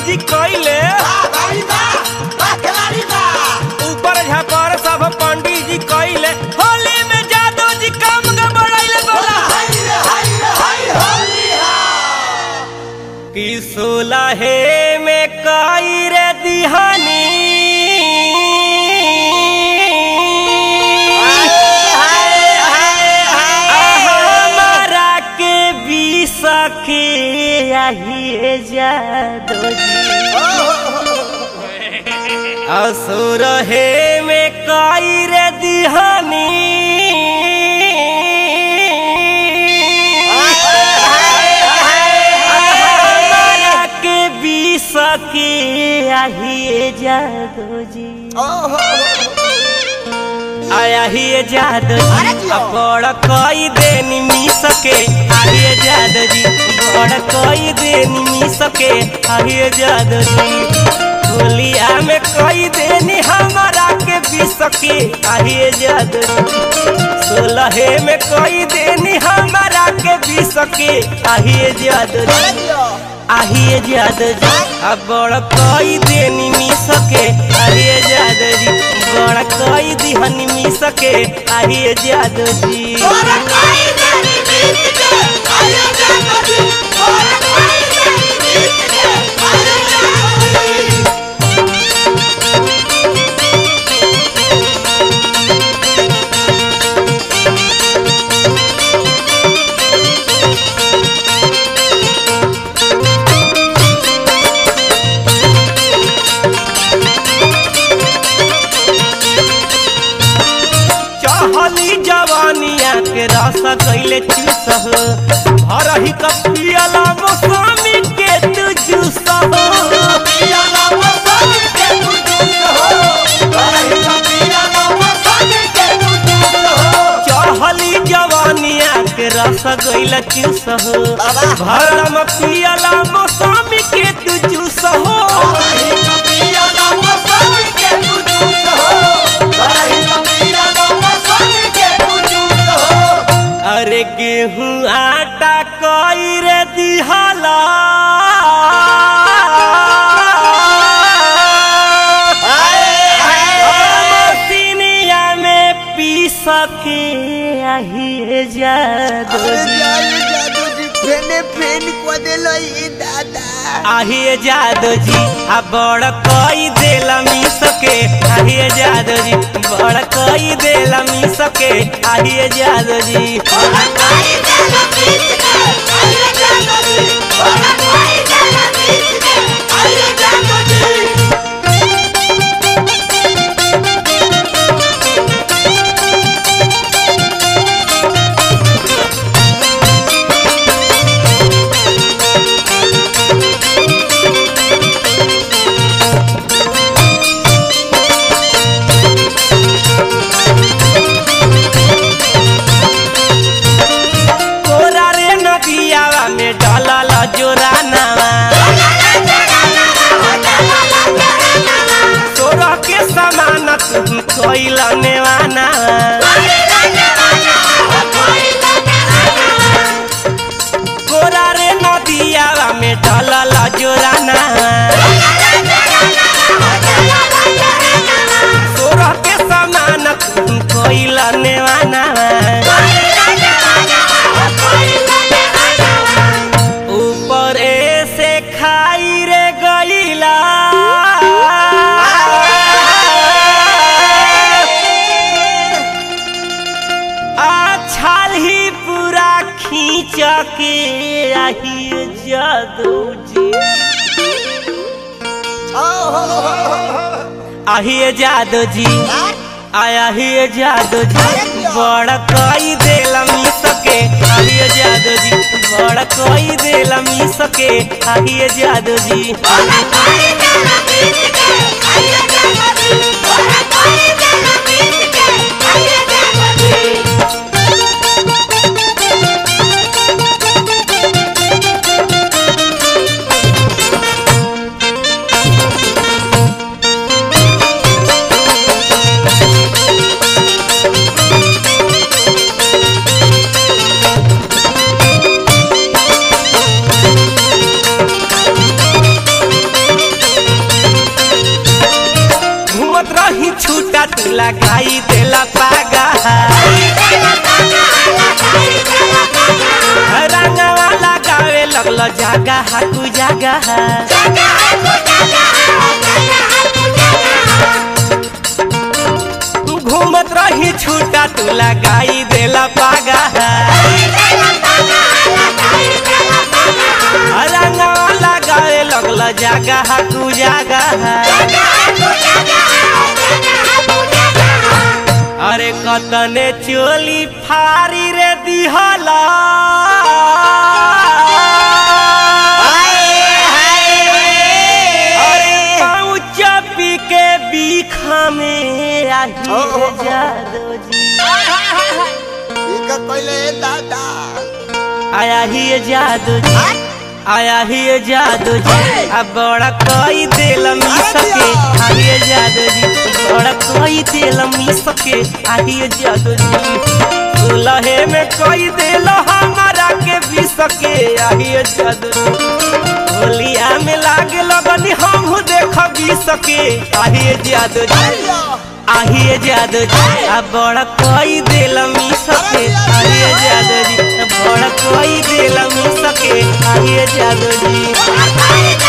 जी कैले ऊपर झापर सब पंडित जी कैले होली में जादू जी काम गड़बड़ाइले बोला कि सोलहे में कई रे दिहानी हमारा के भी सके यही जादू जी असुर हे में कई रे दिहानी हमारा के भी सके यही जादू जी आया ही जादू अरे जी जियो। अब बड़ कई दिन मी सके आइए जादू जी बड़ कई दिन मी सके आइए जादू जी होलिया में कई दिन हमारा के भी सके आइए जादू जी सोलहे में कई दिन हमारा के भी सके आइए जादू जी আহিए जादू जी अब बड़ कई दिन मी सके আহিए जादू जी बड़ कई दिन मी सके আহিए जादू जी चहली जवानिया के रस कैले चूस हो भरही कपियला मौसमी के तू जूस हो चहली जवानिया के रस कैले चूस हो बाबा। भरम पियला मौसमी के तू जूस हो अरे गेहूं आटा कई रे दिहाला मसीनिया में पी सके आही जादू आही जादू जी आ बड़ कई देला मी सके आही जादू जी बड़ कई देला मी सके आही जादू जी कोरा रे नदियावा में डलल जोरानावा तोरा के समान तू कोइल नेवाना कोरा रे नदियावा में डलल जोरानावा तोरा के समान तू कोइल नेवाना ऊपर से खाई रे गईला आछाल ही पूरा खींच के आही जादू जी आही जादू जी आया ही जादू जी बड़ कई देला मी सके आही जादू जी बड़ कई देला मी सके आही जादू जी लगाई देला पागा रंगवा लगावे लगल जागा हाकू जागा घूमत रही छूटा तू लगाई देला पागा रंगवा लगावे लगल जागा हाकू जागा अरे कतने चोली फारी रे दिहला अरे पाँच पी के बीखा में आही रे जादो जी ई का कइले दादा आया ही ये जादू जी आया ही ये जादू जी अब बड़ा कोई दिल मी सके आही ये जादू जी बड़ा कोई दिल मी सके आही ये जादू जी दुल्हे में कोई दिल हमारा के भी सके आही ये जादू जी होलिया में लागे लगनी हम देख भी सके आही ये जादू जी आही ये जादू जी अब बड़ा कोई दिल मी सके आही ये जादू जी अब बड़ा कोई दिल मी सके आही ये जादू जी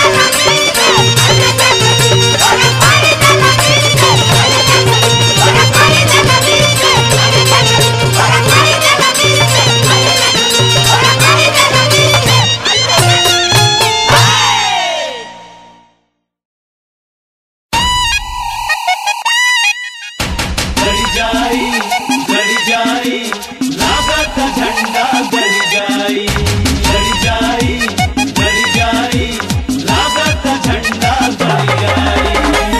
गड़ जाई गड़ जाई लागत झंडा गड़ जाई गड़ जाई गड़ जाई लागत झंडा गड़ जाई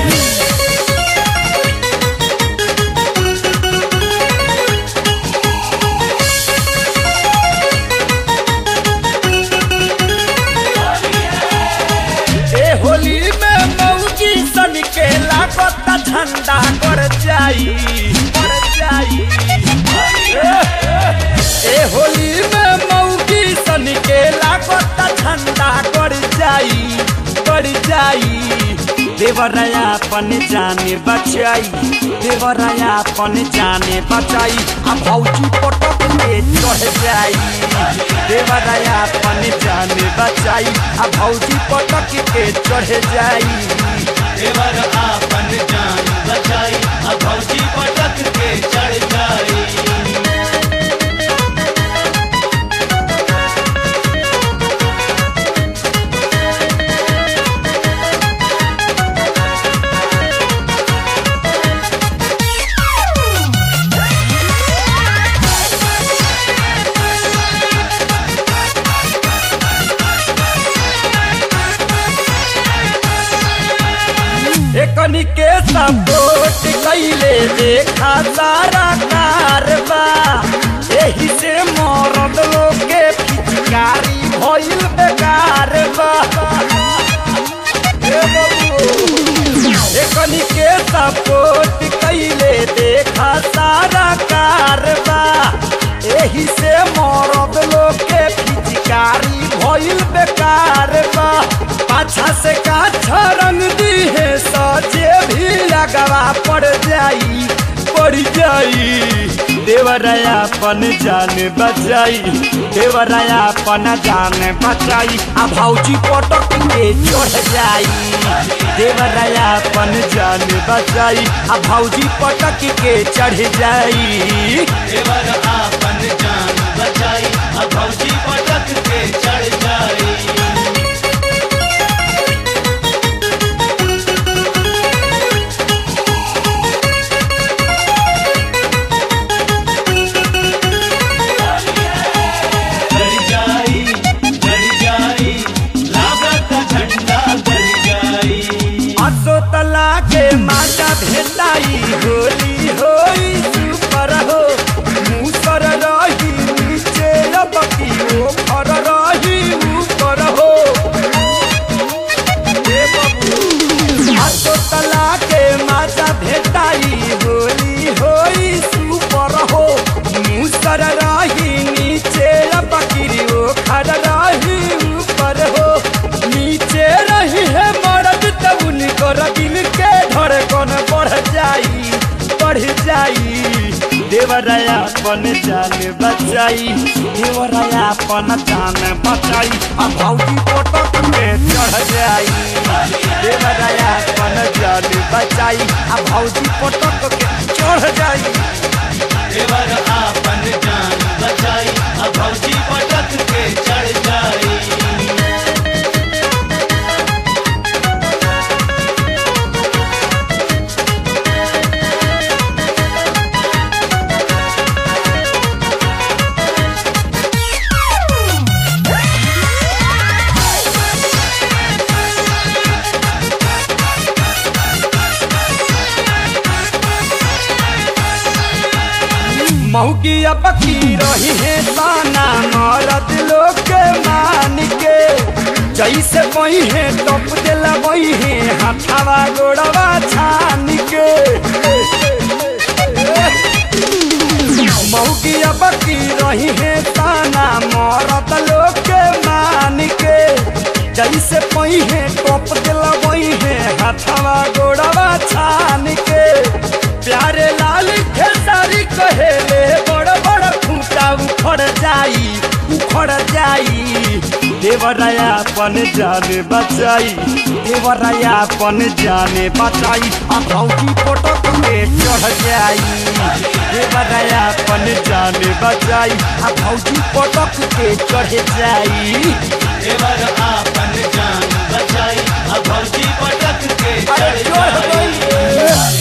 ए होली में मौजी सन के लागत झंडा कर जाई कर जाई ए होली में मौजी सन के लागत झंडा कर जाई कर जाई देवराया अपन जाने बचाई देवराया अपन जाने बचाई आ भौजी पटक के चढ़ जाई देवराया अपन जाने बचाई आ भौजी पटक के चढ़ जाई देवर आपन जान बचाई अब भौजी पटक के चढ़ जाई एकनी के सपोर्ट कैले देखा सारा कारबा एही से मरद लोग के पिचकारी भइल बेकार बा ए बबू, एकनी के सपोर्ट कैले देखा सारा कारबा एही से मरद लोग के पिचकारी भइल बेकार बा पाछा से काछा रंग दी है सजे भी लगवा पड़ जाई पड़ जाई देवराया अपन जान बचाई देवराया अपन जान बचाई आ भौजी पटक के चढ़ जाई देवराया अपन जान बचाई आ भौजी पटक के चढ़ जाई देवर आपन जान बचाई अब भौजी पटक के चढ़ जाई गड़ जाई गड़ जाई लागत झंडा गड़ जाई असो तला के माता भेटाई होली होई सुपर हो मुसर रही नीचे अब की ओ फर रही ऊपर जाई देवराया अपन जान बचाई देवराया अपन जान बचाई आ भौजी पटक के चढ़ जाई देवराया अपन जान बचाई आ भौजी पटक के चढ़ जाई देवर आपन जान बचाई अब भौजी पटक के चढ़ जाई महुकिया पकी रही है साना मरद लोग के मान के जैसे बही है टप दिला बही है हाथावा गोड़वा छान के महुकिया पकी रही है साना मरद लोग के मान के जैसे बही है टप दिला बही है हाथावा गोड़वा छान के प्यारे लाल खेसारी कहेले बड़ बड़ खूंटा उखड़ जाई उखड़ जाई देवराया अपन जाने बचाई देवराया अपन जाने बचाई आ भौजी पटक के चढ़ जाई देवराया अपन जाने बचाई आ भौजी पटक के चढ़ जाई देवर आपन जान बचाई अब भौजी पटक के अरे चढ़ चढ़ जाई गई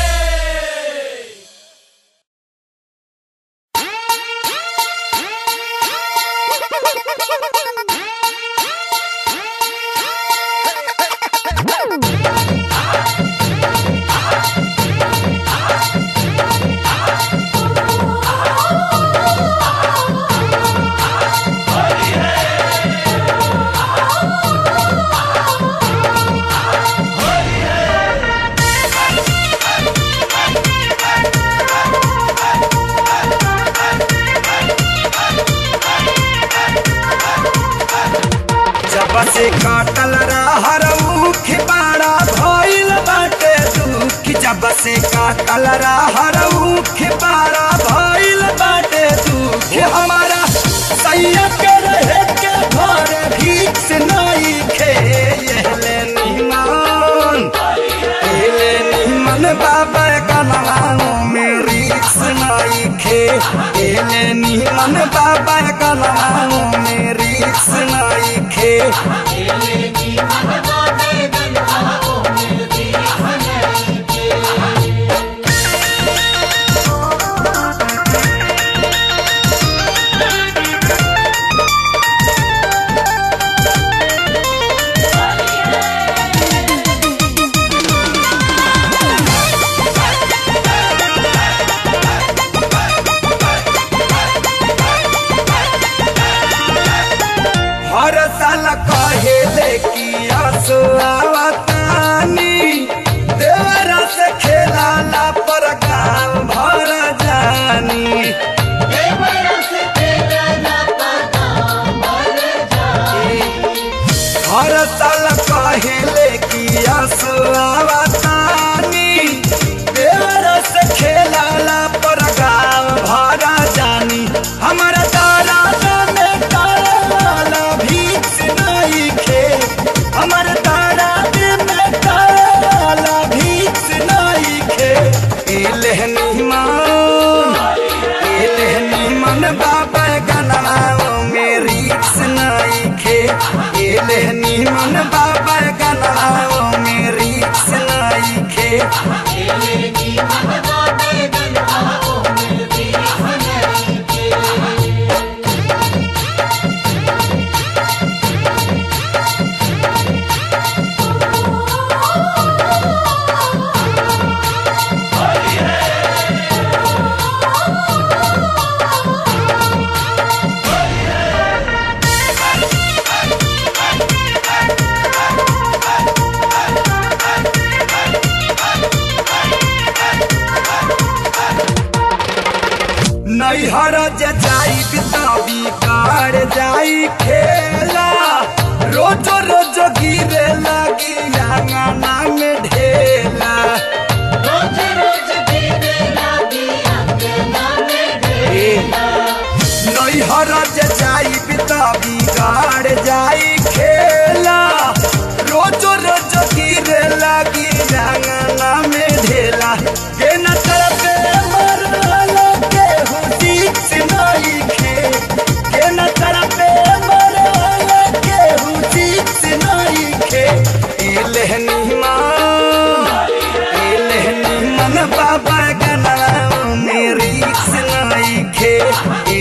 जब से काटल रहर मुख बाड़ा भइल बाटे दुख जब से काटल रहर मुख बाड़ा भइल बाटे दुख हमारा सैया के रहे के घर भीख नहीं खे येले निमान येले निमन बाबा कनाओ मेरी सुनाई खे येले निमन बाबा कनाओ मेरी सुनाई खे हर साल कहे कि आसो आवतानी देवरा से खेलाला पर गाँव भर जानी हर साल कहे कि आसो आवतानी देवरा से खेलाला पर गाँव भर जानी हमारा तारा में काला भीख नहीं खे हमारे तारा में काला भीख नहीं खे एलहनी मान एलहनी मन बाबा गनाओ मेरी नहीं खे एलहनी मन बाबा गनाओ मेरी नहीं खे नैहर जे जाई बिताबी कार जाई खेला रोज रोज गिरे लगी आंगना में ढेला रोज रोज गिरे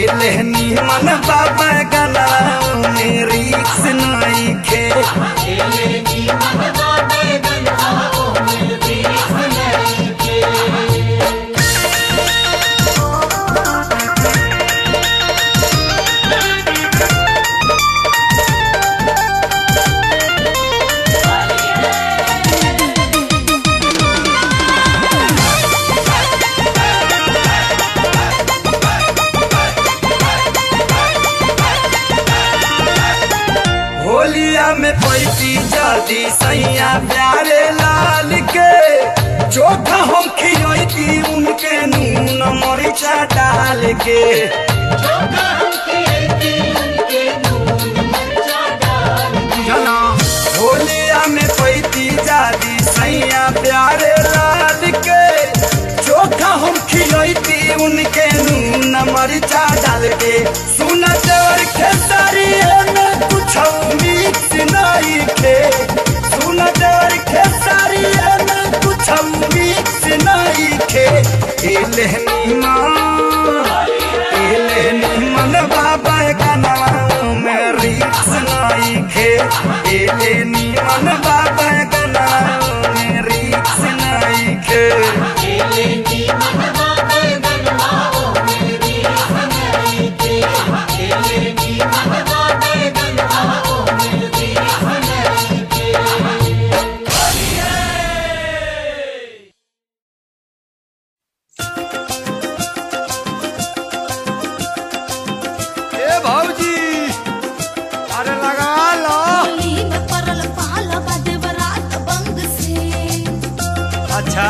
लेहनी मन बाबा गला में रिक्स नहीं खे होलिया में पैती जल्दी सैया प्यारे लाल के चोखा हम खियती उनके नून मरिचा डाल के जना होलिया में पैती जादी सैया प्यारे लाल के चोखा हम खियती उनके नून मरिचा डाल के सुन देवर खेसारी में कुछ मिक्स नहीं खे सुन देवर खेसारी में कुछ मिक्स नहीं खे एलहनी माँ एलहनी मन बाबा गाना में रिक्स नहीं खे एलहनी मन बाबा गाना में रिक्स नहीं खे ए भौजी अरे लगा लो होली में परल पाला बाजे बरात बंग से अच्छा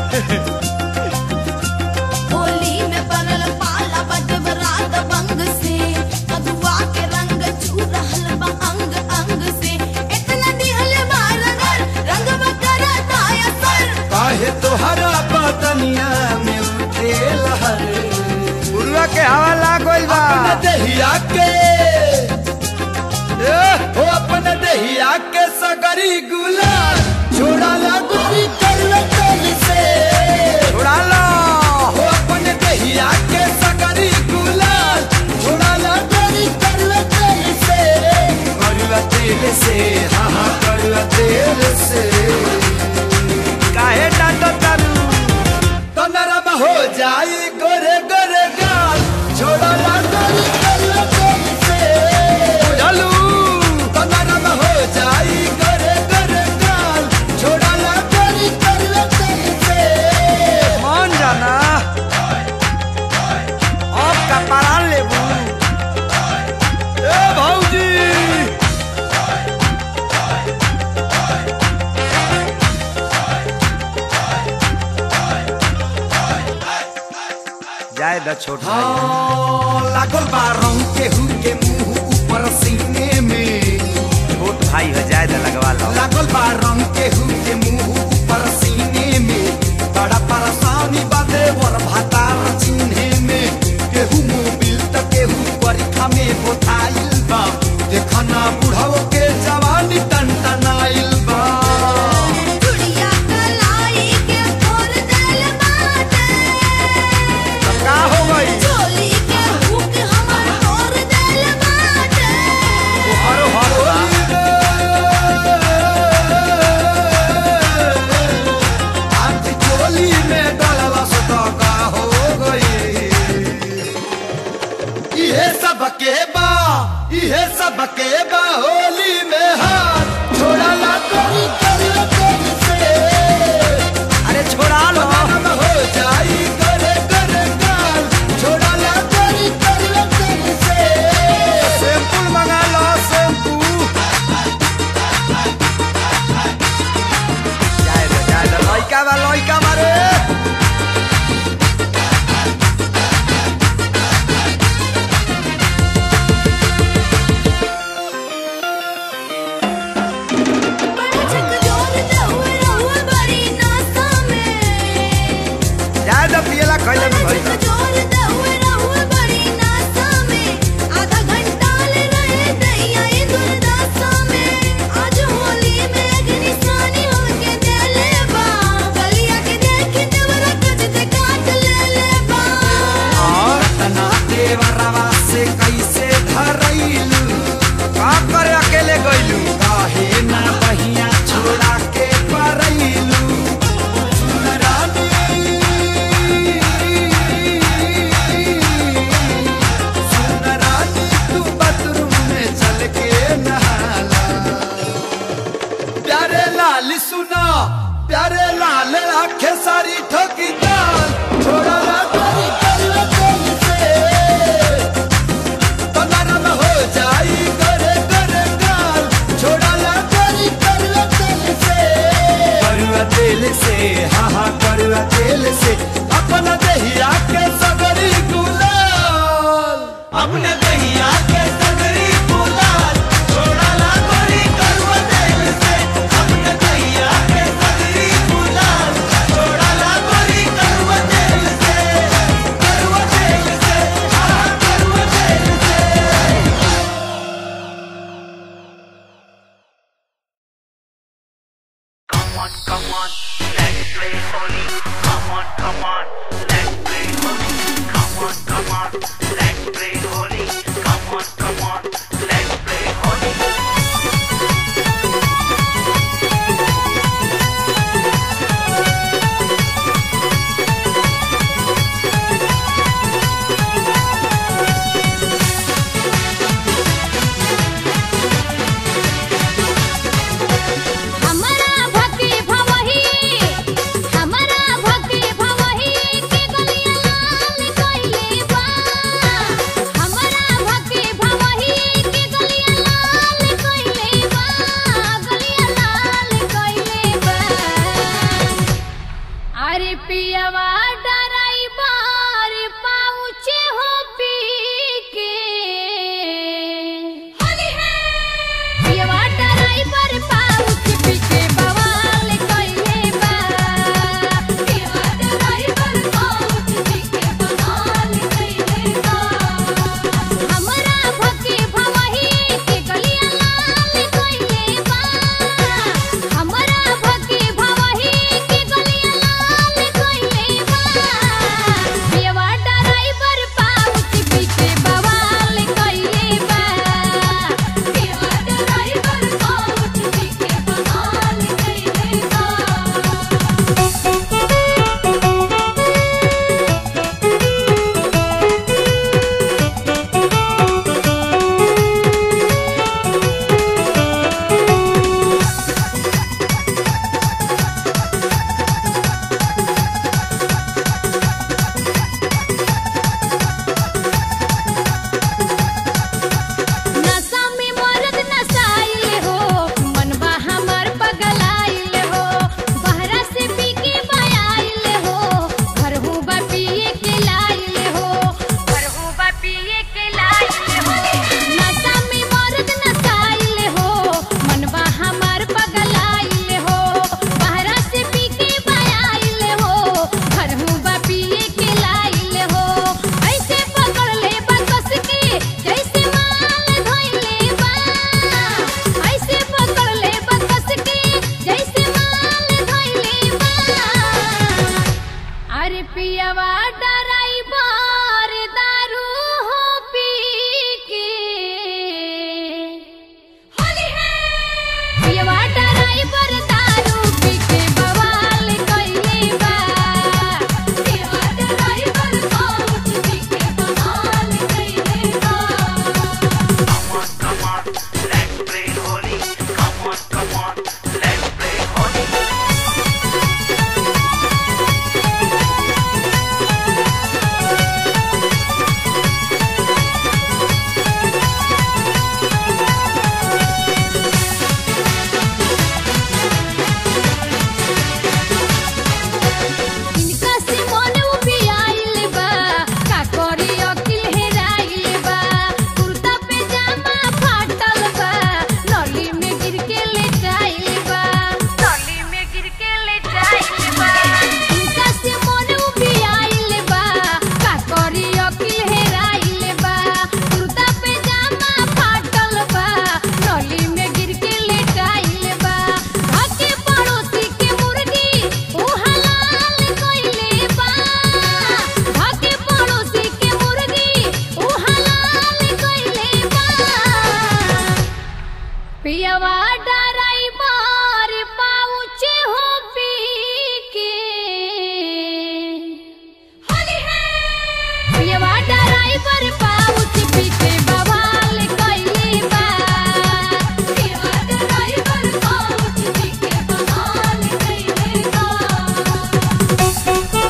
होली में परल पाला बाजे बरात बंग से कदुआ के रंग छू रहल बा अंग अंग से इतना दिहल मारगर रंग बकरा दाया सर काहे तोहरा बदनिया में उठे लहर उर्वा के हवा लागल बा अपने दहिया के ए हो अपने दहिया के सगरी गुलाल छोड़ा ला गोरी करवे कल से छोड़ा ला हो अपने दहिया के सगरी गुलाल छोड़ा ला गोरी करवे कल से करुआ तेल से हाँ हाँ करुआ तेल से काहे डांटो तारू तो नरम हो जाई गोरे गोरे गाल छोड़ा ला गोरी करवे कल से बुझलू तो नरम हो जाई गोरे गोरे गाल छोड़ा ला गोरी करवे कल से मान जाना अब कपड़ा लेबू ए भौजी जाए द छोट लागल बा रंग के हुर के मुंह ऊपर सीने में छोट भाई हो जाए द लगवा लो लागल बा रंग के हुर के मुंह ऊपर सीने में बड़ा परेशानी बादे वर भातार चिन्हे में केहू मोबिल त केहू परीक्षा में बोथाइल बा देखना बुढ़ाओ के जवानी टनटनाइल बा चुड़िया कलाई के फोर देल बाटे का हो गई चोली के हुक हमर तोर देल बाटे हरो हरो हाथ चोली में डलला सदा का हो गई इहे सब के बा इहे सब के बा होली में हाथ छोड़ा ला कोई करियो कोई से अरे छोड़ा लो हो जाई करे करे गाल छोड़ा ला कोई करियो कोई से शैम्पू मंगा लो शैम्पू जाए दे जाए दे लइका बा लइका मारे ड्राइवर पाउच पी के बवाल कइले बा पियवा ड्राइवर पाउच पी के बवाल कइले बा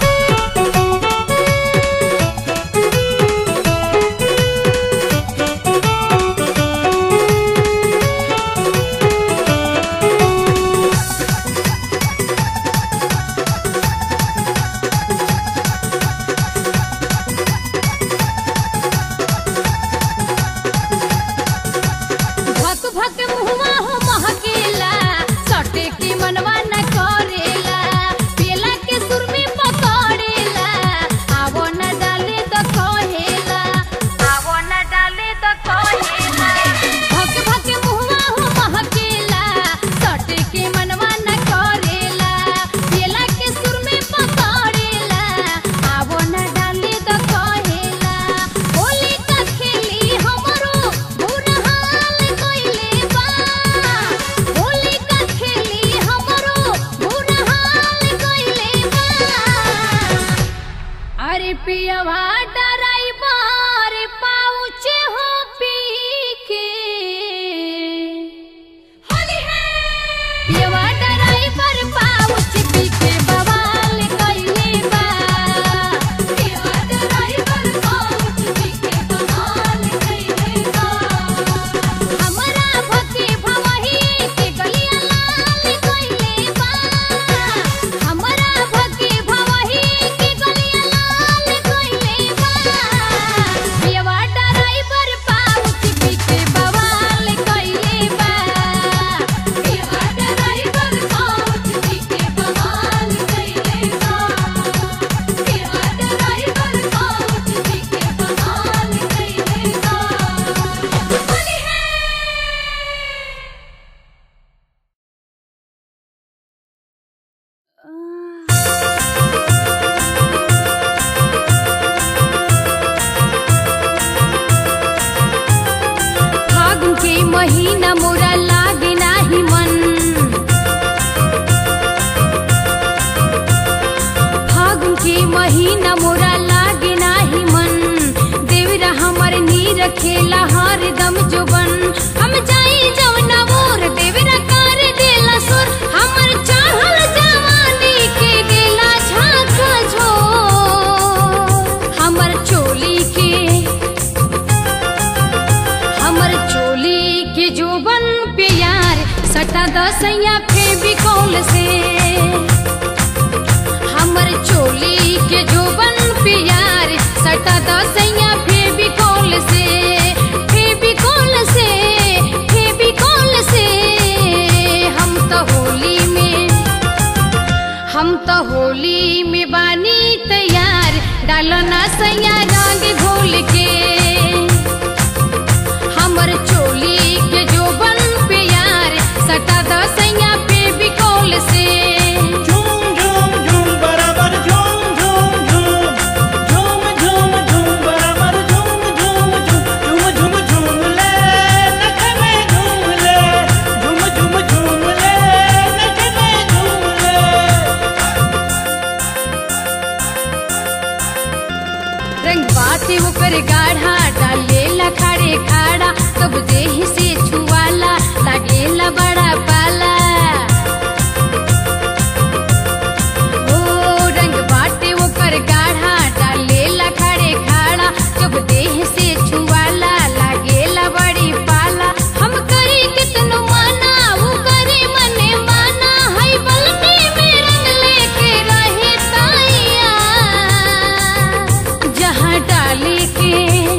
भक भक मुहवा हो महकेला सटे के मनवा न करेला पेला के सुर में पकड़ेला आवो न डाले तो कहेला आवो न डाले तो कहेला भक भक मुहवा हो महकेला सटे के मनवा न करेला पेला के सुर में पकड़ेला आवो न डाले तो कहेला होली का खेली हमरो बुरा हाल कइले बा होली का खेली हमरो बुरा हाल कइले बा अरे पियवा ड्राइवर पाउच हो पी के होली है पियवा ड्राइवर पाउच पी के बवाल कइले बा पियवा ड्राइवर पाउच पी के बवाल कइले बा हमरा भके भवही के गलिया लाल कइले बा हमरा भके भवही के गलिया लाल कइले बा पियवा ड्राइवर पाउच पी के बवाल कइले बा पियवा ड्राइवर पाउच पी के बवाल कइले बा पियवा ड्राइवर पाउच पी के बवाल कइले बा होली है फागुन के महीना मोरा लागे नाही मन फागुन के महीना मोरा लागे नाही मन देवरा हमर नीर खेला हरदम जोबन हम जाई जवना मोर देवरा कर देला सुर हमर चाहल जवानी के देला झाका झो हमर चोली के हमर चोली के जोबन पे यार सटा दसैया फेविकोल से हमर चोली के जोबन पे यार सटा दसैया फेविकोल से फेविकोल से फेविकोल से हम तो होली में हम तो होली में बानी तैयार डालना सैया रंग घोल के हमर चोली के जोबन पे यार सटा दसैया पे बिकौल से झूम झूम झूम बराबर झूम झूम झूम झूम झूम झूम बराबर झूम झूम झूम झूम झूम झूम ले नख में झूम ले झूम झूम झूम ले नख में झूम ले रंग बाते ओकर गाढ़ा डालेला खाड़े खाड़ा तब देह से छुआला लागेला बड़ा पाला ओ रंग बाटे ओकर गाढ़ा डालेला खाड़े खाड़ा जब देह से छुआला लागेला बड़ी पाला हम करी कितनो माना वो करे मने माना हई बल्टी में रंग लेके रहे ताइया जहाँ डाले के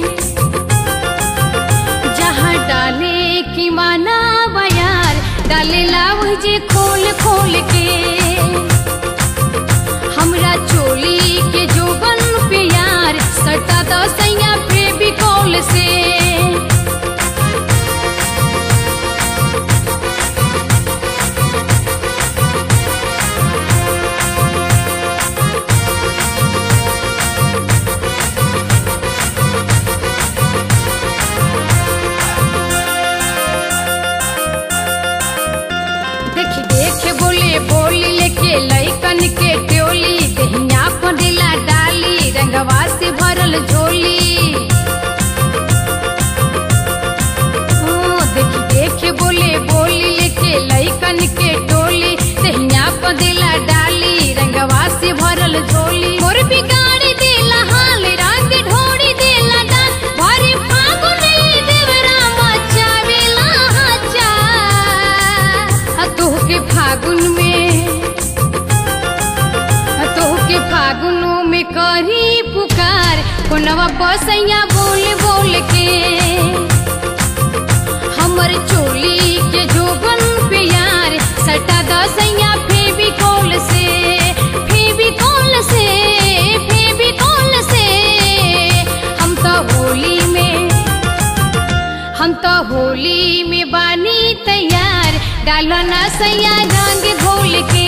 जहाँ डाले की माना बयार डाले लाव जे खोल खोल के हमरा चोली के जोबन पे यार सटा दसैया फेविकोल से देखी देख बोले बोली लेके लैकन के टोली दहिया फंडिला डाली रंगवा से भरल झोली साल झोली मोर बिगाड़ी देला हाल रंग ढोड़ी देला डाल भरे फागुन देवरा मचावेला हचा आ तोहके फागुन में आ तोहके फागुनों में करी पुकार कोनवा बसैया बोल बोल के हमर चोली के जोबन पे यार सटा दसैया फेविकोल से फेविकोल से फेविकोल से हम तो होली में हम तो होली में बानी तैयार डालो ना सैया रंग घोल के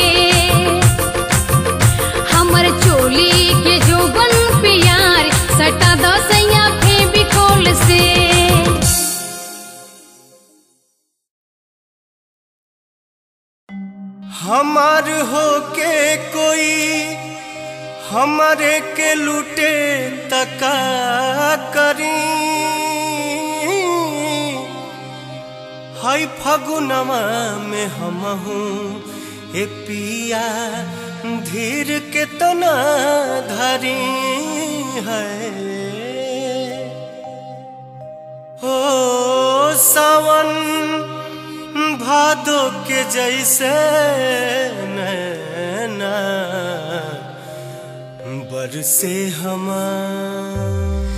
हमर चोली के जोबन पे यार सटा दसैया फेविकोल से हमार होके कोई हमारे के लूटे तका करी हाय फगुनवा में हम हूँ ए पिया धीर के तना धरी है ओ सावन भादो के जैसे नैना बरसे हमार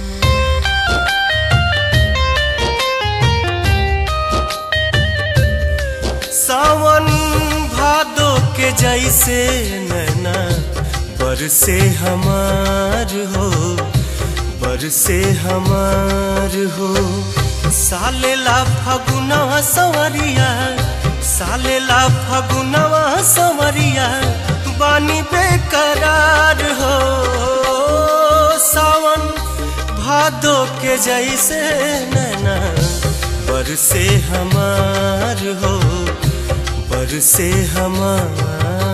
सावन भादो के जैसे नैना बरसे हमार हो बरसे हमार हो सालेला फगुनवा सवरिया सालेला फगुनवा सवरिया बानी बेकरार हो सावन भादो के जैसे नैना बरसे हमार हो बरसे हमार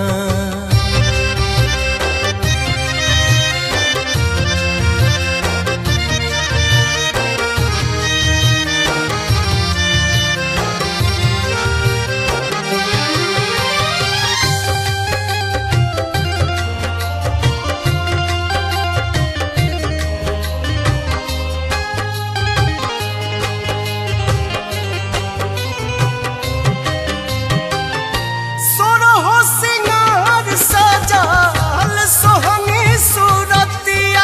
सोरहो सिंगार सजाल सोहनी सूरतिया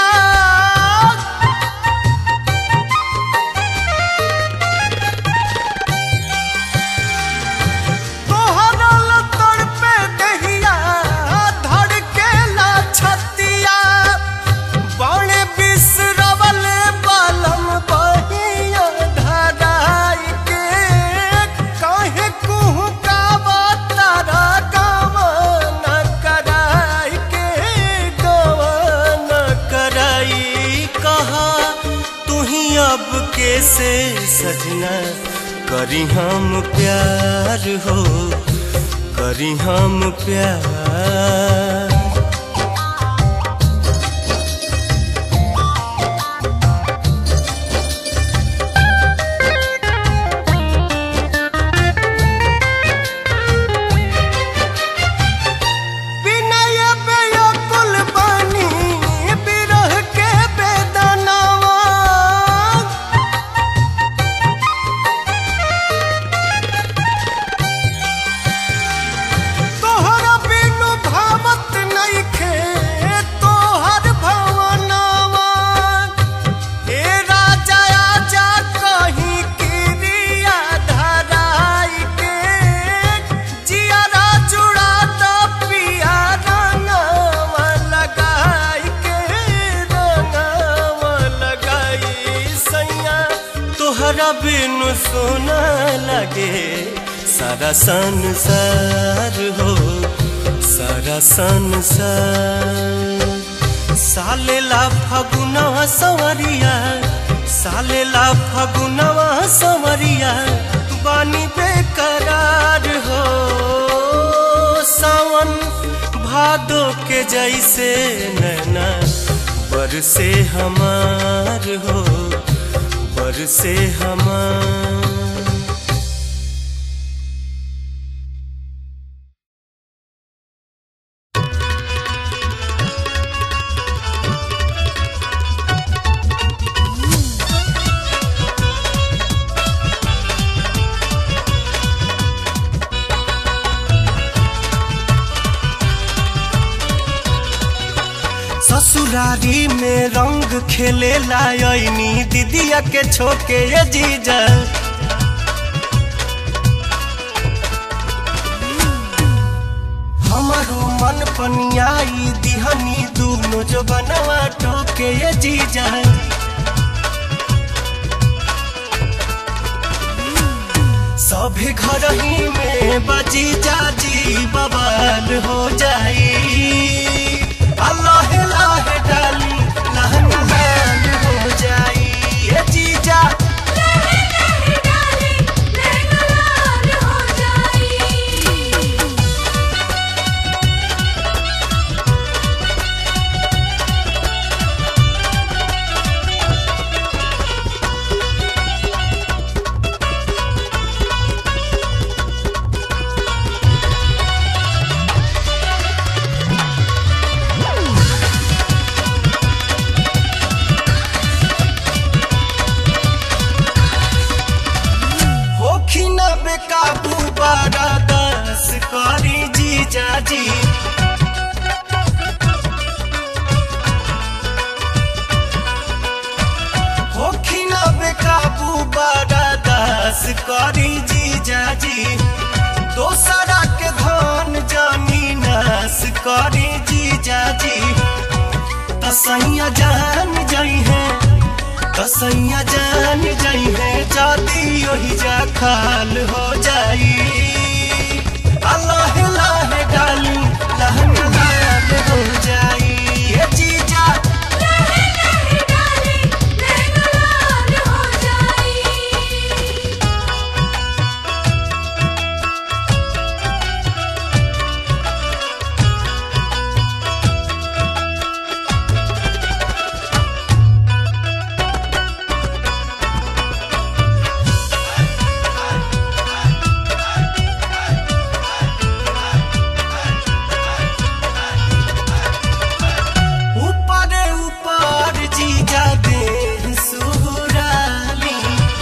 तोहरल तड़पे दहिया धड़केला छतिया बड़े बिसरवल बालम बहिया धराई के काहे कुहू का तारा गवन कराई के गवन कराई कहा तू ही अब कैसे सजना करी हम प्यार हो करी हम प्यार विनय बेअकुल बानी बिरह के बेदनावा तोहरा बिनु भावत नइखे तोहर भवनावा हे राजा आजा कहीं किरिया धराई के जियारा जुड़ा द पिया रंगवा लगाई के रंगवा लगाई सैया तोहरा बिनु सोना लगे सारा संसार हो सारा संसार सालेला फगुनवा सवरिया सालेला फगुनवा सवरिया बानी बेकरार हो सावन भादो के जैसे नैना बरसे हमार हो बरसे हमार चोली में रंग खेले लायनी दीदिया के छोके ये जीजा हमारो मन पनियाई दिहनी दूनो जो बनवा टोके ये जीजा सभी घर ही में बजी जाजी बवाल हो जाई अल्लाह लाह डाली लहन लाल हो जाई ये जीजा होखी न बेकाबू बारा दस करी जीजा जी होखी न बेकाबू बारा दस करी जीजा जी दोसरा के धन जमीनस करी जीजा जी तसैया जान जाई है कसैया जान जाई है जाती ओही जा खाल हो जाई अल्लाह लाह डाली लहन लाल हो जाई ये जीजा ऊपर ऊपर जीजा दे सुराली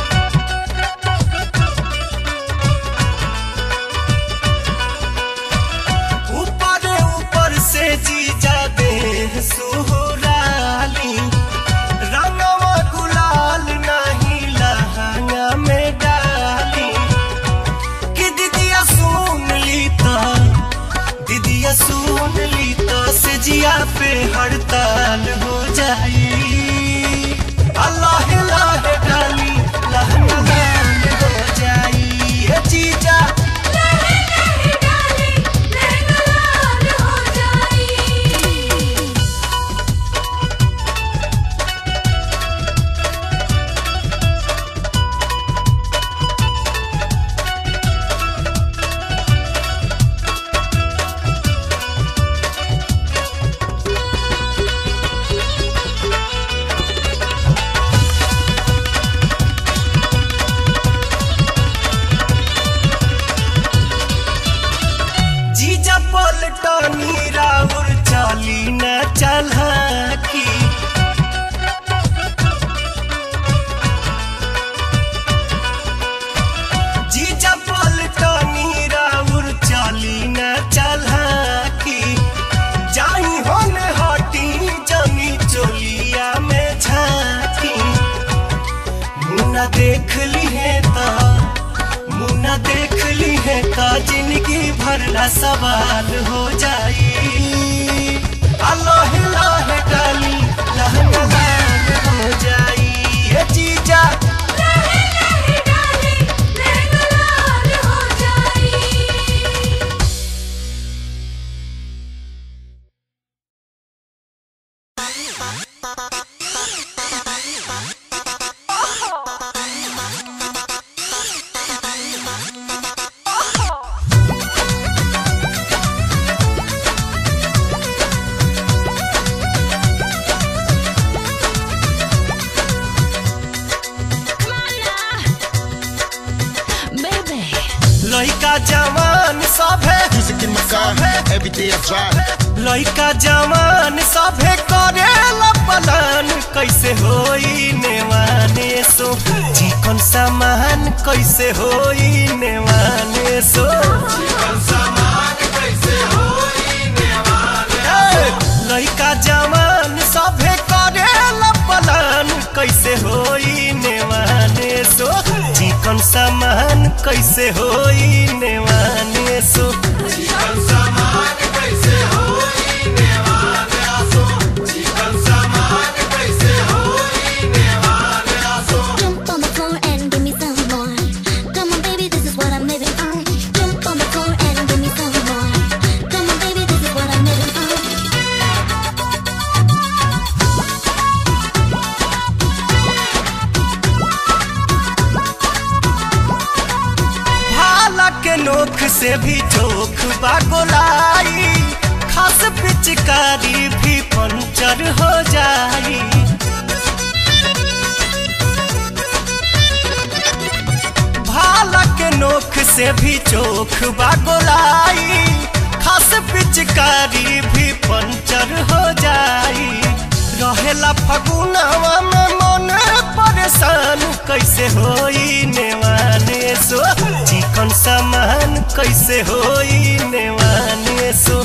ऊपर ऊपर से जीजा दे सुराली रंगवा गुलाल नहीं लहंगा में डाली कि दीदिया सुन ली तो दीदिया सुन ली तो से जिया पे हड़ताल हो जाई अल्लाह लाह डाली लहन लाल हो जाई ये जीजा जीजा पलटनी राउर चाली न चलकी जीजा पलटनी राउर चाली न चलकी जाई होन हटी जमी चोलिया में झांकी मुन्ना देख ली है ता मुन्ना देख ली है का जिंदगी भरला सवाल हो जाई अल्लाह लाह डाली लहन लाल हो जाई ये जीजा लइका जवान सभे Music in my car, every day I drive. लइका जवान सभे करेला पलान कैसे होई नेवाने सो चिकन सामान कैसे होई नेवाने सो ए, लइका जवान सभे सामान कैसे होई नेवाने सो Jump on the floor and give me some more. Come on, baby, this is what I'm living on. Jump on the floor and give me some more. Come on, baby, this is what I'm living on. भाला के नोख से भी चोख बा गोलाई खास पिचकारी भी पंचर हो जाई भाला के नोख से भी चोख बा गोलाई खास पिचकारी भी पंचर हो जाई रहेला फगुनवा में मन परेशान कैसे होई नेवाने सो चिकन सामान कैसे होई नेवाने सो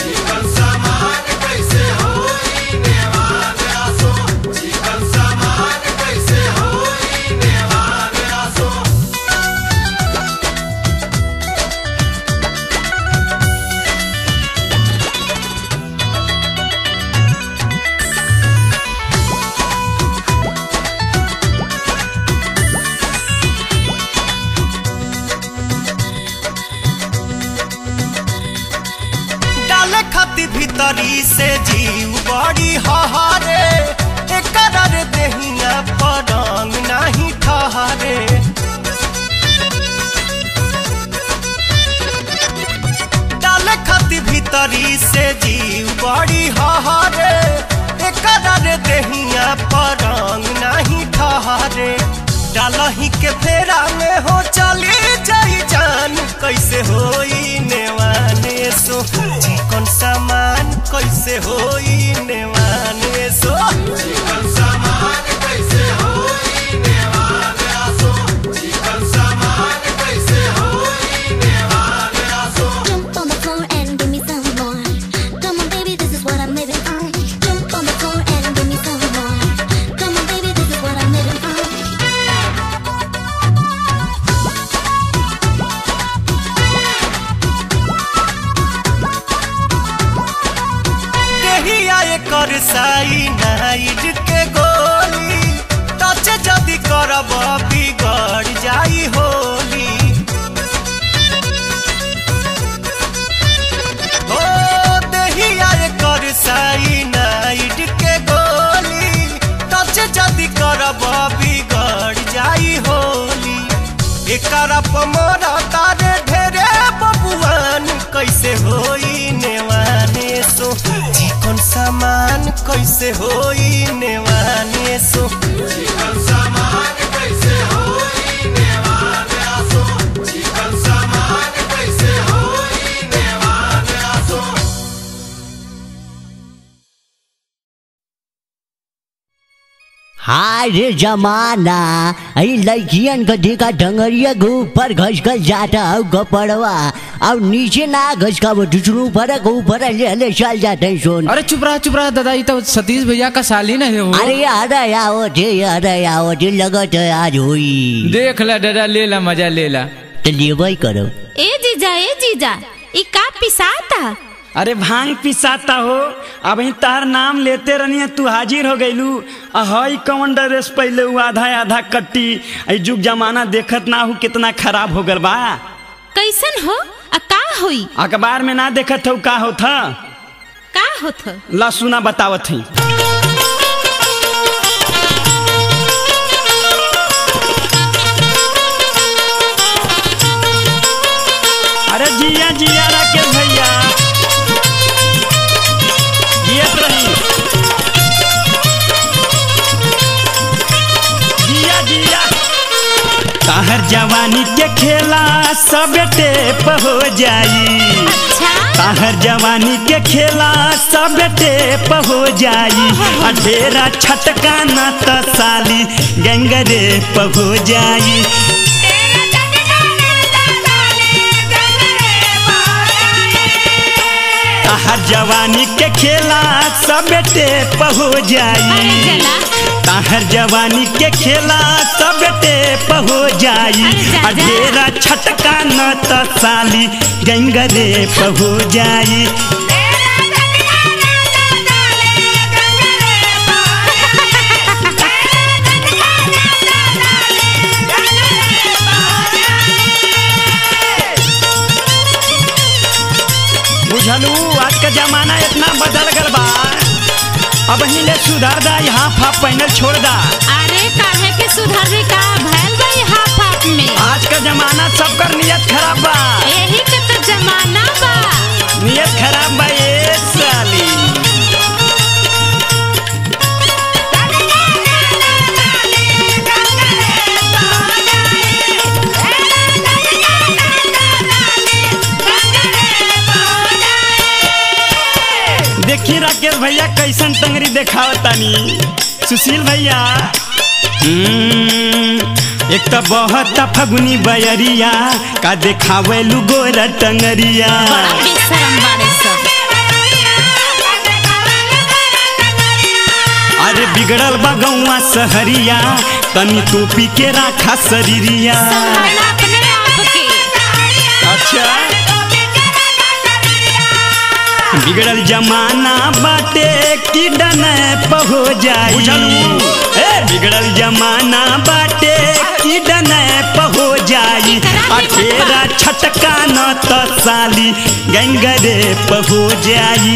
डाले खाती भीतरी से जीव बड़ी हहारे एकर रे देहिया पड़ंग नाही ठहरे डाले खाती भीतरी से जीव बड़ी हहारे एकर रे देहिया पड़ंग नाही ठहरे डालही के फेरा में हो चली जाई जान कैसे होई नेवाने सो चिकन सामान कैसे होई नेवाने सो Jump on the floor and give me some more. Come on, baby, this is what I'm living on. Jump on the floor and give me some more. Come on, baby, this is what I'm living on. देहिया एकर साई night के गोली touch जदी करब बिगड़ जाई होली ओ देहिया एकर साई night के गोली टच जदी करब बिगड़ जाई होली एकरा पमरा तारे ढेरे बबुआन कैसे होई नेवाने सो चिकन सामान कैसे होई नेवाने सो हाय रे जमाना अई लड़कियन के देखा डंगरिया के ऊपर घस घस जाता हूँ गपड़वा और नीचे ना घस का वो दूसरों ऊपर के ऊपर ले ले चल जाते हैं सोन अरे चुप रहा चुप रहा दादा ये तो सतीश भैया का साली नहीं है वो अरे अरे आओ थे अरे आओ थे लगत है आज हुई देख ला दादा ले ला मजा ले ला तो लेवई करो ए जीजा ए जीजा ई का पिसाता अरे भांग पिसाता हो अब ही तार नाम लेते रहनी तू हाजिर हो गईलू हई कौन ड्रेस पहले हु आधा आधा कट्टी आई जुग जमाना देखत ना हूँ कितना खराब हो गल बा कैसन हो आ का होई अखबार में ना देखत हो का होत ह? का होत ह? ला सुना बतावत ही अरे जिया जिया राकेश भैया जियत रही जिया जिया कहर जवानी के खेला सब टेप हो जाई अच्छा कहर जवानी के खेला सब टेप हो जाई आ ढेरा छटका न त साली गंगरे हो जाई कहर जवानी के खेला सब टेप हो अरे जाई जला ताहर जवानी के खेला सब टेप हो जाई अरे जा, जा। अढेरा छटका न त साली गंगरे हो जाई बुझलू आज का जमाना इतना बदल गल बा अब हिले सुधर दा यहाँ फाप पहनल छोड़ दा अरे काहे के सुधरने का भैल भाई हाफ हाफ में आज का जमाना सबकर नियत खराब बा यही के तो जमाना बा नियत खराब बा ये साली देखी राकेश भैया कैसन टंगरी देखाव तानी सुशील भैया हम्म, एक तो बहुत फगुनी बयरिया का देखावे गोरा टंगरिया बड़ा बेशरम बाड़े सब अरे बिगड़ल बा गौवा सहरिया तनी टोपी के राखा शरीरिया संभालना अपने आप के अच्छा बिगड़ल जमाना बाटे की डन पहो जाई ए बिगड़ल जमाना बाटे की डन पहो जाई अठेरा छटका न त साली गंगरे पहो जाई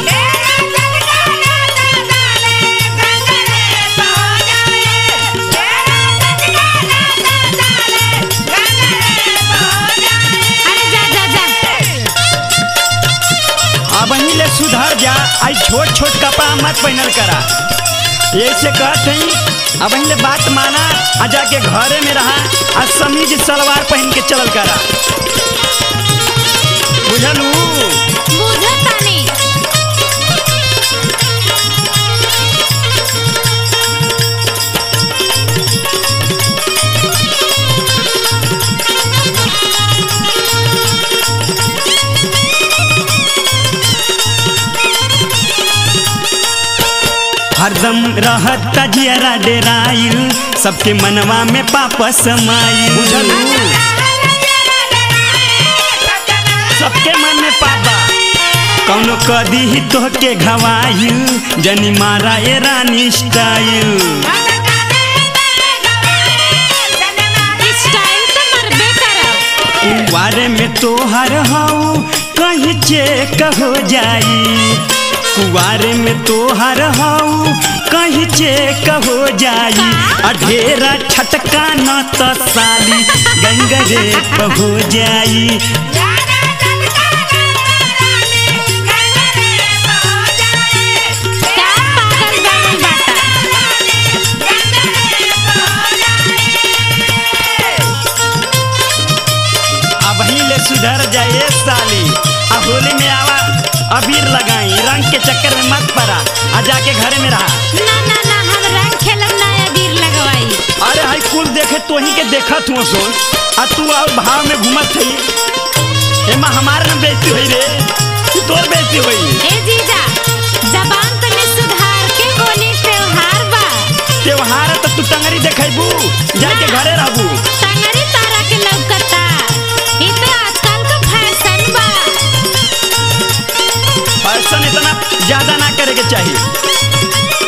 अरे जा जा जा अब ले सुधर जा आई छोट छोट कपड़ा मत पहनल करा ऐसे कहत हई अब ले बात माना आ जाके घरे में रहा आ समीज सलवार पहन के चलल करा बुझलू बुझतानी हरदम रहत जियरा डेराइल सबके मनवा में पापा समाइल बुझलू सबके मन में पापा कौनो कदी ही तोहके घवाइल जनी मारा ए रानी स्टाइल स्टाइल तो मरबे करब कुवारे में तोहर हऊ कहीं चेक हो जाई कुवारे में तोहर हऊ कहीं चेक हो जाई अढेरा छटका न त साली गंगरे हो जाई का पागल बनल बाटा अब ही ले सुधर जाए साली अब होली में आवा अबीर लगाई रंग के चक्कर में मत पड़ा आ जाके घरे में रहा ना ना ना हम रंग खेलब ना अबीर लगवाई अरे हाई कुल देखे तो ही के देखत हुआ सोन आ तू और भाव में घूमत थी एमा हमारे न बेइज्जती हुई रे कि तोर बेइज्जती हुई ए जीजा जबान तने सुधार के होली त्योहार बा त्योहार है तो तू टंगरी देखेबू जाके घरे रहबू टंगरी तारा के लौकता ई तो आजकल का फैशन बा फैशन इतना ज्यादा ना करे के चाहिए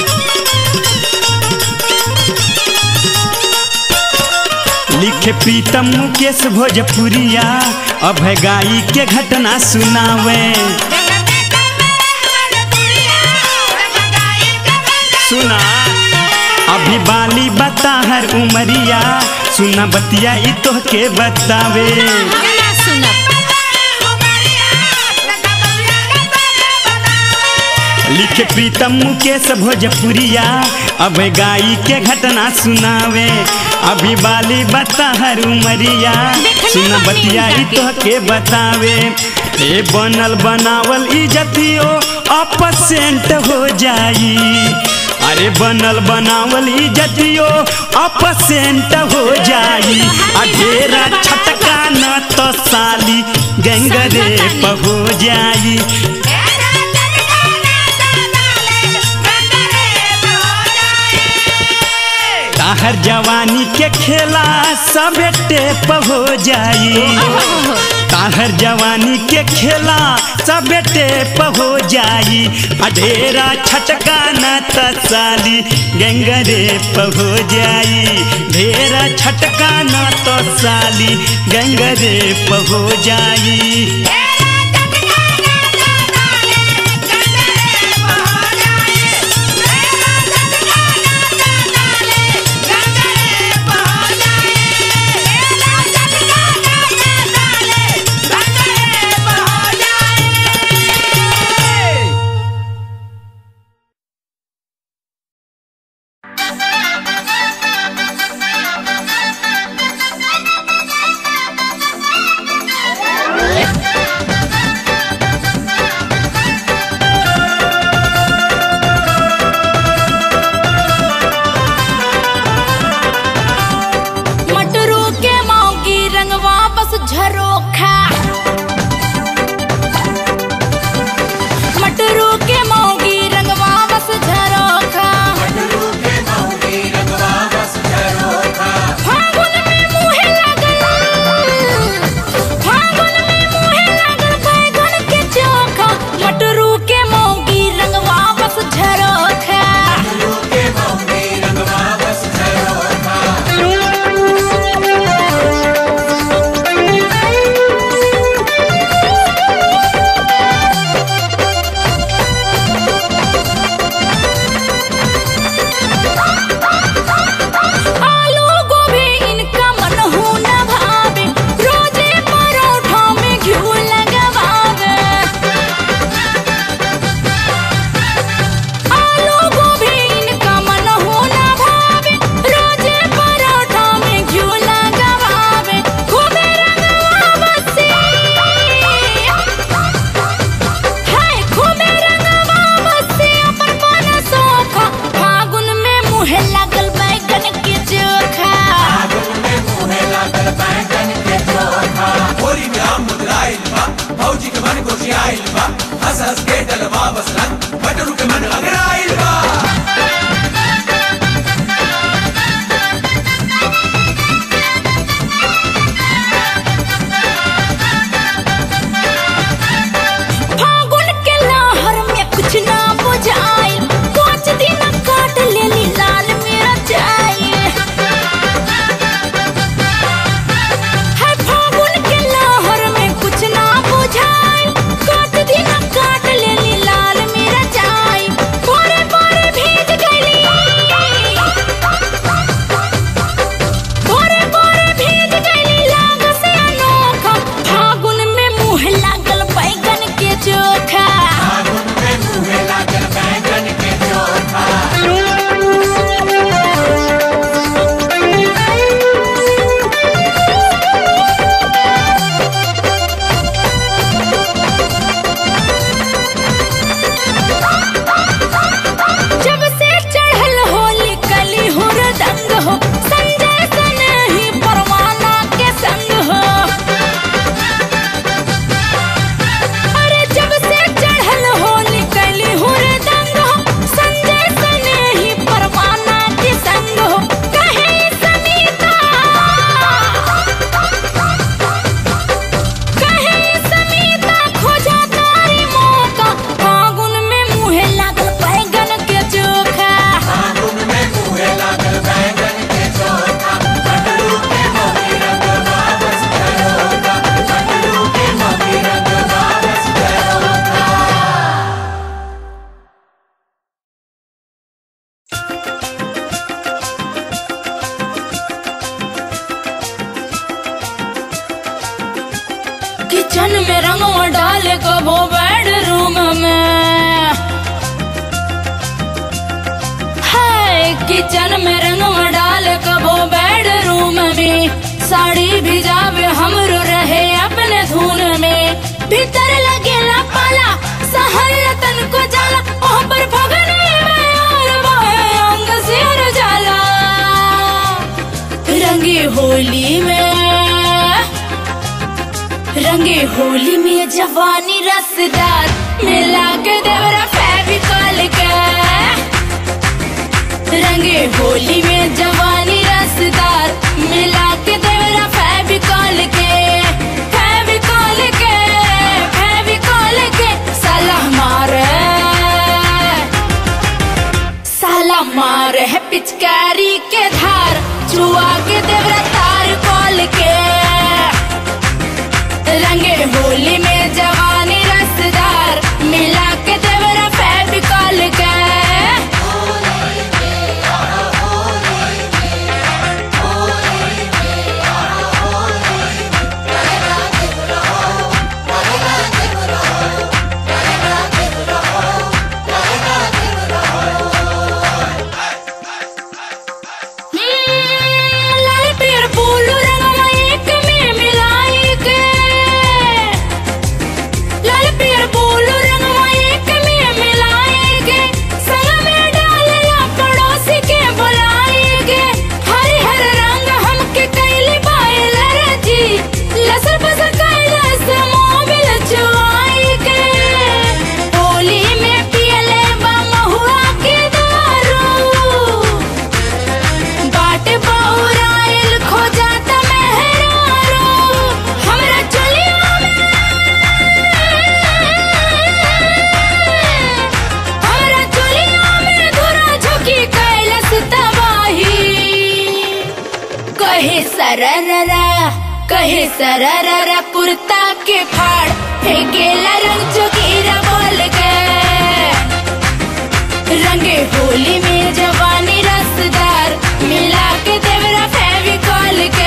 लिखे प्रीतम मुकेश भोजपुरिया अभय गाई के घटना सुनावे सुना अभी बाली बता हर उमरिया सुना बतिया ई तोहके बतावे हम ना सुनब लिखे प्रीतम मुकेश भोजपुरिया अब गाई के घटना सुनावे अभी बाली बता हर उमरिया सुन बतिया ई तोहके बतावे ए बनल बनावल इजतियो अपसेंट हो जाई अरे बनल बनावल इजतियो अपसेंट हो जाई आ ढेरा छटका न तो साली गंगरे हो जाई ताहर जवानी के खेला सब टेप हो जाई ताहर जवानी के खेला सब टेप हो जाई अढेरा छटका न तसाली गंगरे हो जाई ढेरा छटका न तो साली गंगरे हो जाई मटरू के मौगी रंगवा बस झरोखा मटरू के मौगी रंगवा बस झरोखा फागुन में मुहे लागल फागुन में मुहे लागल बैगन के चोखा मटरू के मौगी रंगवा बस झरोखा आलू गोभी इनका मन हो न भावे रोजे परोठा में घिऊ लगवावे आलू गोभी इनका मन हो न भावे रोजे परोठा में घिऊ लगवावे खूबे रंगवावसी हाय खूबे रंगवावसी अपन मन सोखा फागुन में मुहे लागल बैगन के चोखा फागुन के लहर में कुछ ना बुझाई पाँच दिन काट लेली लाल मेरा जाई है फागुन के लहर में कुछ ना बुझाई पाँच दिन काट लेली लाल मेरा जाई बोरे बोरे भीज गईली बोरे बोरे भीज गईली लाग से अनोखा फागुन में मुँह लागल बैगन के चोखा जब से चढ़ल होली कली हो दंग हो संजय सन ही परवाना के संग हो अरे जब से चढ़ल होली कली हो दंग हो संजय सन ही परवाना के संग हो कहे समीता कहे समीता खोजा तारी मौका फागुन में मुहे लागल बैगन के चोखा किचन में रंगवा डाले कबो बेडरूम में हाय किचन में रंगवा डाले कबो बेडरूम में साड़ी भिजावे हमरो रहे अपने धुन में भीतर लगेला पाला सहल तन को जाला ओह पर भगने में और बाहे अंग सिर जाला रंगी होली में रंगे होली में जवानी रसदार मिला के देवरा फेविकॉल के रंगे होली में जवानी चुआ के देवरा तार कॉल के रंगे होली में जवानी रसदार मिला के देवरा फेविकॉल के लाल पीर फूल रंगवा एक में मिलाई के लाल पीर फूल रंगवा एक में मिलाई के संग में डालला पड़ोसी के बुलाएगे हरे हर रंग हमके कैली बायल रजी लसर पसर कैला से मोबिल चुआई के होली में पियले बा महुआ के दारू बाट बौराइल खो जाता मेहरारू हमरा चलिया में हमरा चलिया में धुरा झुकी कैलस तबाही कहे सरररा कहे सरररा कुर्ता के फाड़ फेंकेला रंग चुकीरा बोल के रंगे होली में जवानी रसदार मिला के देवरा फेविकॉल के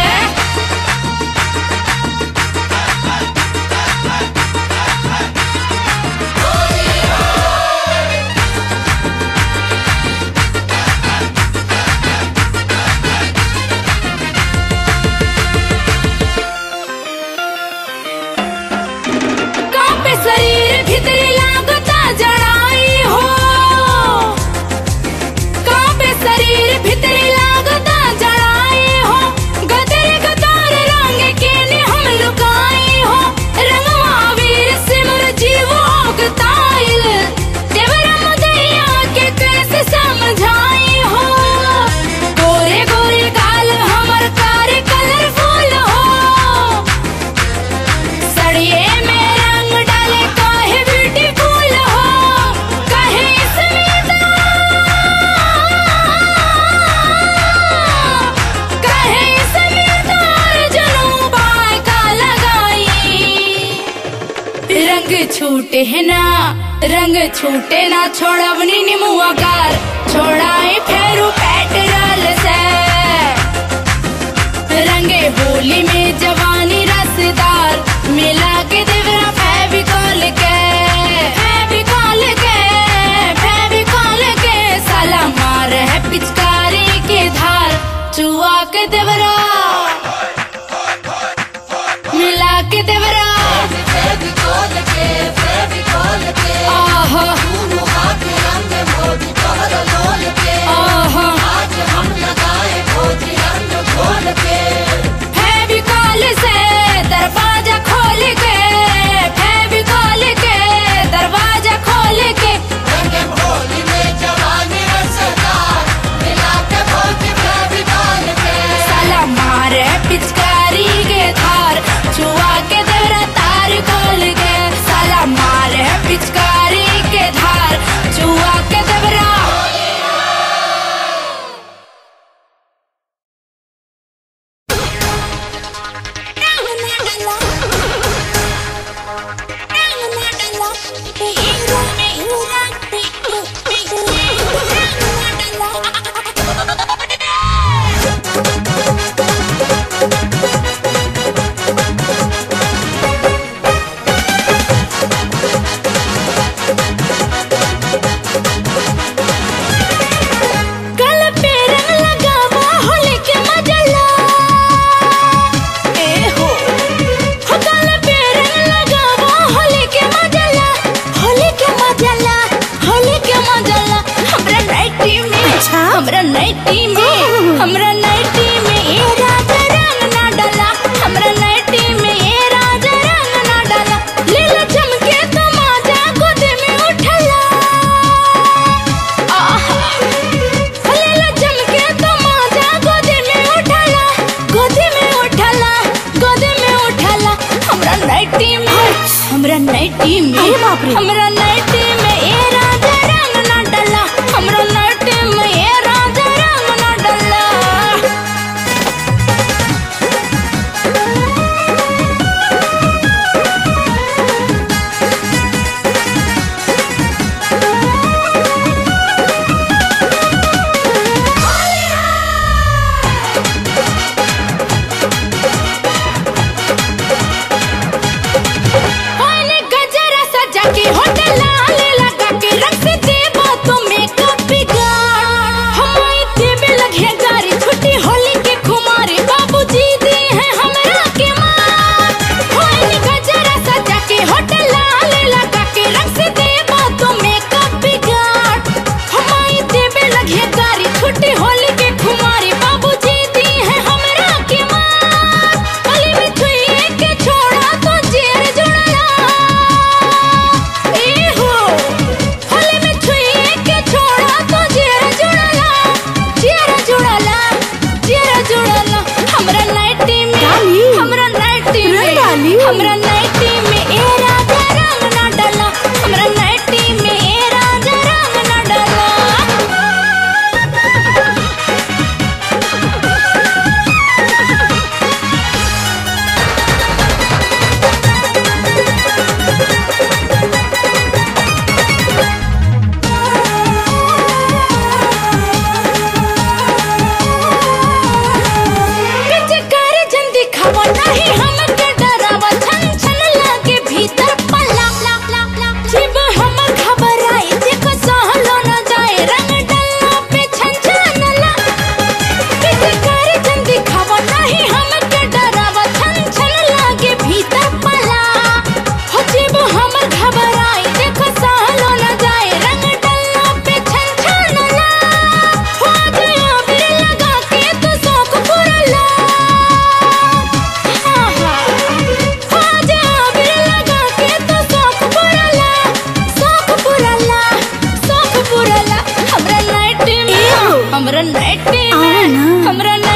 कांपे शरीर भीतरी लागता जड़ाई हो कांपे शरीर भीतरी लागता जड़ाई हो गदर गदार रंग के ने हम लुकाई हो रंगवा वीर सिमर जीव ओगताइल देवरा मुदैया के कैसे समझाई हो गोरे गोरे गाल हमर कार कलरफुल हो सड़िए में रंग डाले काहे ब्यूटीफुल हो काहे इसमें तो काहे इसमें तो अर्जुनों बाय का लगाई रंग छूटे है ना रंग छूटे ना छोड़वनी निमुआ कार छोड़ाए फेरू पेट्रोल से रंगे होली में जवानी रसदार मिला के देवरा फेविकॉल के फेविकॉल के फेविकॉल के साला मार है पिचकारी के धार चुआ के देवरा मिला के देवरा आहा आहा फेविकॉल से दरवाजा खोल के फेविकॉल के दरवाजा खोल के साला मारे पिचकारी के धार चुआ के देवरा तार खोल के साला मारे पिचकारी के धार चुआ के देवरा गल पे रंग लगावा होली के मजला ए हो हो गल पे रंग लगावा होली के मजला होली के मजला होली के मजला हमरा नाइटी में हमरा नाइटी में हमरा नाइटी में ए राजा रंग ना डाला हमरा नाइटी में ए राजा रंग ना डाला लीला चमके तो माजा गोद में उठला आहा हलेला चमके तो माजा गोदी में उठाला गोदी में उठाला गोदी में उठाला हमरा नाइटी में हमरा नाइटी में हमरा नाइटी में ए राजा रंग ना डला हमरा नाइटी में ए राजा रंग ना डला हमरा नाइटी में ए राजा रंग ना डाला हमरा नाइटी में ए राजा रंग ना डाला पिचकार जन दिखावा नहीं हमके डरावा छन छन लागे भीतर पल्ला जीव हमर घबराई देखो सहलो न जाए रंग डल्ला पे छन छनला पिचकार जन दिखावा नहीं हमके डरावा छन छन लागे भीतर पल्ला हो जीव हमर घबराई देखो सहलो न जाए रंग डल्ला पे छन छनला हो जाया फिर लगा के तू शौक पुरला हमरा नाइट में हमरा नाइट में हमरा